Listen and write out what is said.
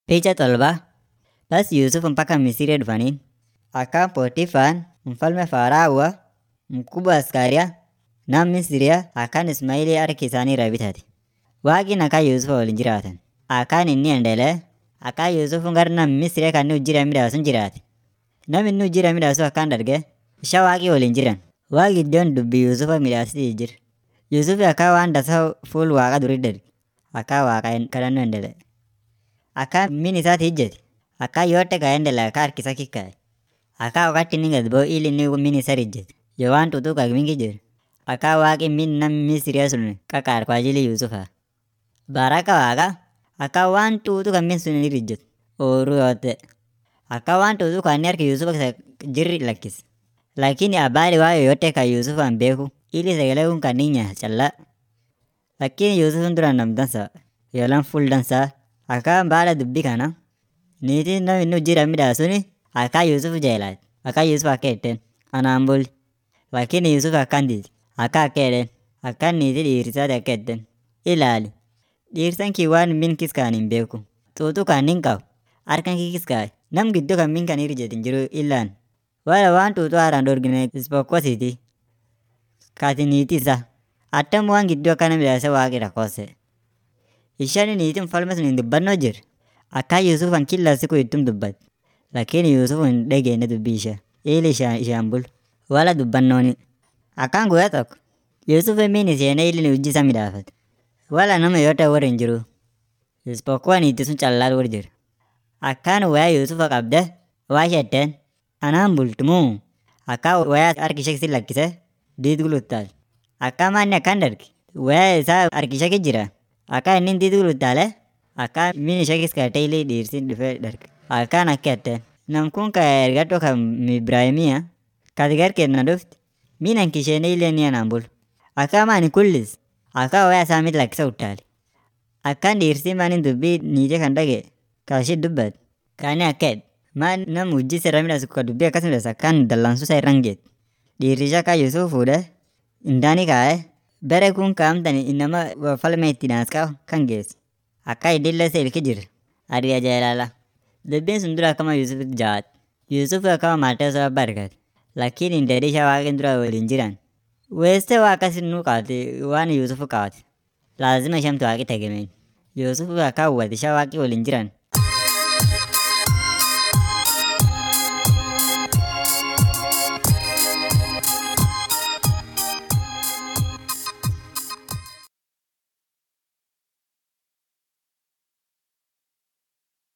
Picha tolba basi Yusuf mpaka Misri dhufanii akkaan Potifaan mfalme Farao mkubwa askaria nam Misriya akkaan Ismaili harki isaanii irraa bitate. Waaqni akkaan Yusuf waliin jiraatan. Akkaan inni endelee akkaan Yusuf gara nam Misriya kan inni hojii midhaasun jiraate. Nam inni hojii midhaasu akkaan darge isha waaqii waliin jiran. Waaqi iddoon dubbii Yusufa midhaasitii jira. Yusuf akkaan waan dansaa fuul waaqa durii darge. Akkaan waaqa kadhannoo endelee. Akkaan min isaati ijjete. Akkaan yote kaendelee akkaan harki isaa kikkaa'e. Akkaan wakati inni gad ba'u ili inni min isa ijjete. Yoo waan xuuxuqaa mingi jiru. Akkaan waaqi min nam Misriya sun qaqaar kwa ajili Yusufa. Baraka waaqa akkaan waan xuuxuqa min sun irra ijjetu. Ooruu yote. Akkaan waan xuuxuqaa inni harki Yusufa keessa jirri lakkise. Lakini habari waa yoyote kan Yusufaan beeku ili sagalee kun kan inni nyaatu callaa. Lakini Yusufin duraan nam dansa yoolaan fuul dansaa akkaan baada dubbii kana niitiin nam inni hojii midhaasuni akkaan Yusuf jeelaati. Akkaan Yusuf akka jetteen anaan buli. Lakini Yusuf akkaan dide. Akka akka jedheen akkaan niitii dhiirsaati akka jetteen ilaali dhiirsan kiyya waan min kiskaan hin beeku. Xuuxuqaan nin qabu harkan kee kiskaaye nam gidduu kan min kan irra ijjetu hin jiru illaan. Wala waan xuuxuu haaraan dorgine ispokkosiiti. Kaati niitii isaa. Attam waan gidduu akkana midhaase waaqi rakkose. Isheen niitiin mfalme sun hin dubbannoo jirre. Akkaan Yusufan kila siku ittum dubbatti. Lakini Yusuf hin dhageenye dubbii ishee. Ili ishaan bulu. Wala dubbannooni. Akkaan guyyaa tokko Yusuf min isheenee ili hojii isaa midhaafate. Wala nama yote warra hin jiru. Ispokuwa niitii sun callaatu warra jira. Akkaan wayaa Yusufa qabdee waa jetteen anaan bultumuu akkaan wayaa harki ishee si lakkisee diid guluttaale. Akkaan maanni akkaan darge wayaa isaa harki ishee jira. Akkaan inni diid guluttaale akkaan min ishee kiskaatee ili dhiirsi dhufee darge. Akkaan akka jetteen nam kun ka ergadhoo kan Ibraahimiya kati garkeenya dhufti min hanki isheenee ili ni anaan bulu. Akkaan maani kullis akkaan wayaa isaa mit lakkisa uttaale. Akkaan dhiirsi maani dubbii niitii kan dhagee kaashii dubbate. Kaani akka jedhe maan nam hojii sirra midhaasu ka dubbii akkas midhaasu akkaan dallansuu isaa irraan geette. Dhiirri ishee akkaan Yusuf fuudhee indaani kaa'ee bere kun kaa'amtan inama falme itti naaskaa'u kan geesse. Akkaan idillee isa ilki jira. Adiya jeelala. Dubbiin sun dura akkama Yusufitti jawaate. Yusuf akkama maatii isaa barkate. Lakini indeedhi ishee waaqni dura waliin jiran. Weessee waa akkas nuu qaate waan Yusuf qaate. Laazima isheemtu waaqi tegemeen. Yusuf akkaan hubate ishee waaqi waliin jiran